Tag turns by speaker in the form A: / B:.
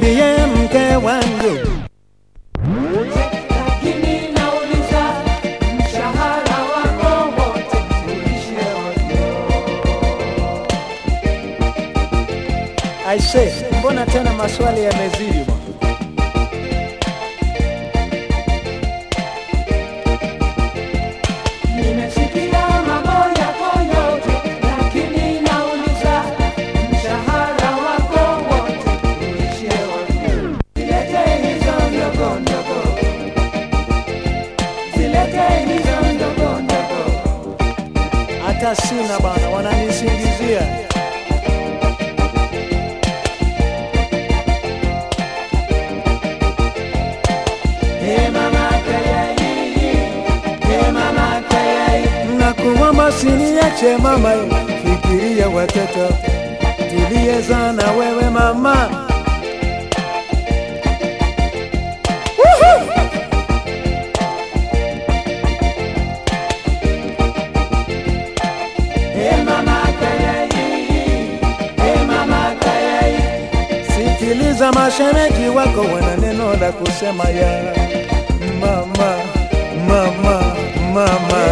A: mie mke wangu.
B: lakini nauliza mshahara wako wote ulishie ovyo.
A: Aise, mbona tena maswali yamezidi bwana?
B: Nimesikia mambo yako yote, lakini nauliza mshahara wako wote ulishie ovyo. Zilete hizo ndogo ndogo, zilete hizo ndogo ndogo.
A: Hata sina bana, wananisingizia.
B: Hey mama kayai, hey mama kayai.
A: Nakuomba usiniache mama, fikiria watoto tuliyezaa na wewe mama.
B: Hey mama kayai, hey mama kayai.
A: Sikiliza, mashemeji wako wana neno la kusema ya mama, mama, mama.